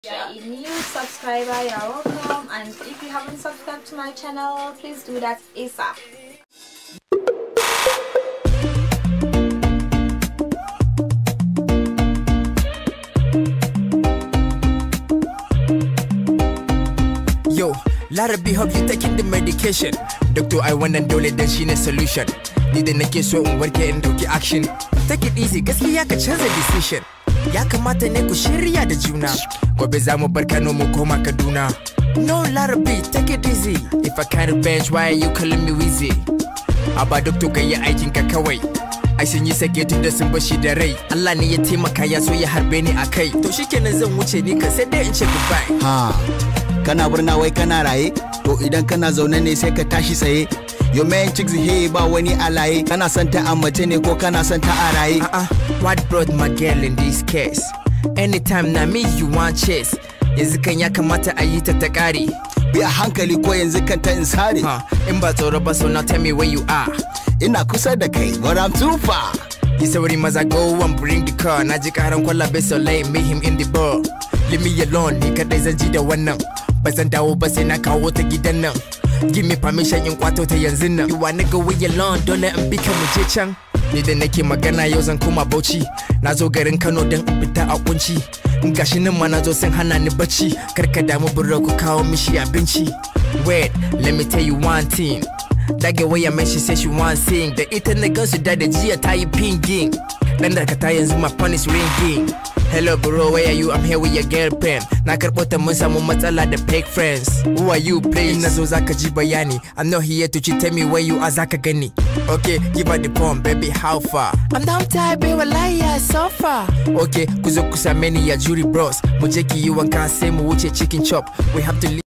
a new subscriber, you're welcome. And if you haven't subscribed to my channel, please do that ASAP. Yo, Larabi hope you taking the medication. Doctor I wannan dole dan shine solution. Ni da nake so in warke in dauki action. Take it easy, gaskiya ka canza decision. Ya kamata ne ku shirya da juna. Gobe za mu bar Kano mu koma Kaduna. No Larabi, take it easy. If I can't bench, why are you calling me wheezy? Aba doctor ka yi aikin ka kawai. ai sun yi sake tun da sun bashi da rai Allah ne ya taimaka ya so ya harbe ni a kai to shikenan zan wuce ni kan sai dai in ce goodbye Ha, kana murna wai kana raye? To idan kana zaune ne sai ka tashi tsaye. Yo man chicks he ba wani alaye. Kana son ta a mace ne ko kana son ta a raye? Uh-uh, what brought my girl in this case? Anytime na me you want chase yanzu kan ya kamata a yi ta ta kare Bi a hankali ko yanzu kan ta in sare. huh. in ba tsoro ba so now tell me where you are Ina kusa da kai, but I'm too far. yi sauri maza go and bring the car na ji karan kwalabe so lay me him in the bar leave me alone ni kadai zan ji da wannan ba zan dawo ba sai na kawo ta gidan nan give me permission in kwato ta yanzu nan you wanna go with your lawn dole in bi ka mu je can ni da nake magana yau zan koma bauchi na zo garin kano don in fita a kunci gashi nan ma na zo sun hana ni bacci kar ka damu buro ku kawo mishi abinci wait let me tell you one thing Dage waya mai she say she want sing Da ita na gansu da da jiya ta yi pinging Dan da ka ta yanzu my phone is ringing Hello bro, where are you? I'm here with your girlfriend Na karɓo ta mun samu matsala da fake friends Who are you please? Na zo zaka ji bayani I'm not here to cheat, tell me where you are zaka gani Okay, give her the phone, baby, how far? I'm down tired, baby, wallahi ya so far Okay, ku zo ku same ni ya jury bros Mu je ki yi wanka sai mu wuce chicken chop We have to leave